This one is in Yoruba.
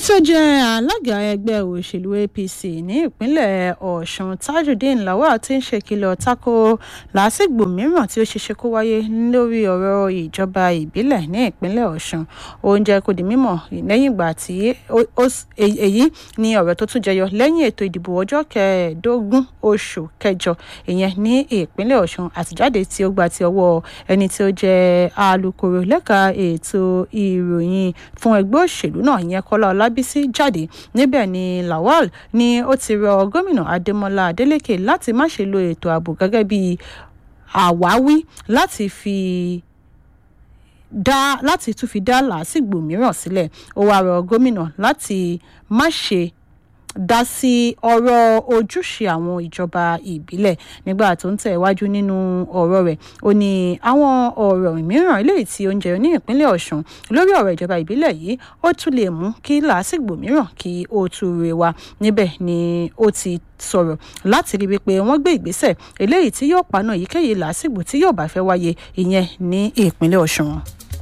tó jẹ́ alága ẹgbẹ́ òṣèlú apc ní ìpínlẹ̀ ọ̀sùn tajudeen lawal ti ń ṣèkìlọ̀ tako làásìgbò mìíràn tí ó ṣeéṣe kó wáyé lórí ọ̀rọ̀ ìjọba ìbílẹ̀ ní ìpínlẹ̀ ọ̀sùn ó ń jẹ́ kó di mímọ̀ lẹ́yìn ìgbà tí èyí ni ọ̀rọ̀ tó tún jẹyọ lẹ́yìn ètò ìdìbò ọjọ́ kẹẹ̀ẹ́dógún oṣù kẹjọ ìyẹn ní ìpínlẹ̀ ọ̀sùn àtijáde tí ó gba ti ọwọ́ ẹni tí ó jẹ́ alūkkóró lẹ́ka ètò ìròyìn fún ẹgbẹ́ òṣèlú náà ìyẹn kọ́lá ọlábísí jáde níbẹ̀ ni lawal ni ó ti rọ gómìnà adémọlá adélèké láti má ṣe lo ètò ààbò gẹ́gẹ́ bí àwáwí láti fi dá láti tún fi dá làásìgbò mìíràn sílẹ̀ ó wáá rọ gómìnà láti má ṣe dá sí ọ̀rọ̀ ojúṣe àwọn ìjọba ìbílẹ̀ nígbà tó ń tẹ̀wájú nínú ọ̀rọ̀ rẹ̀ ó ní àwọn ọ̀rọ̀ mìíràn eléyìí tí ó ń jẹyọ ní ìpínlẹ̀ ọ̀sùn lórí ọ̀rọ̀ ìjọba ìbílẹ̀ yìí ó tún lè mú kí làásìgbò mìíràn kí ó tún rè wá níbẹ̀ ni ó ti sọ̀rọ̀ láti rí wípé wọ́n gbé ìgbésẹ̀ eléyìí tí yóò paná èyíkéyìí làásìgbò tí yóò bá fẹ́ wáyé ìyẹn ní ìpínlẹ̀ ọ̀sùn.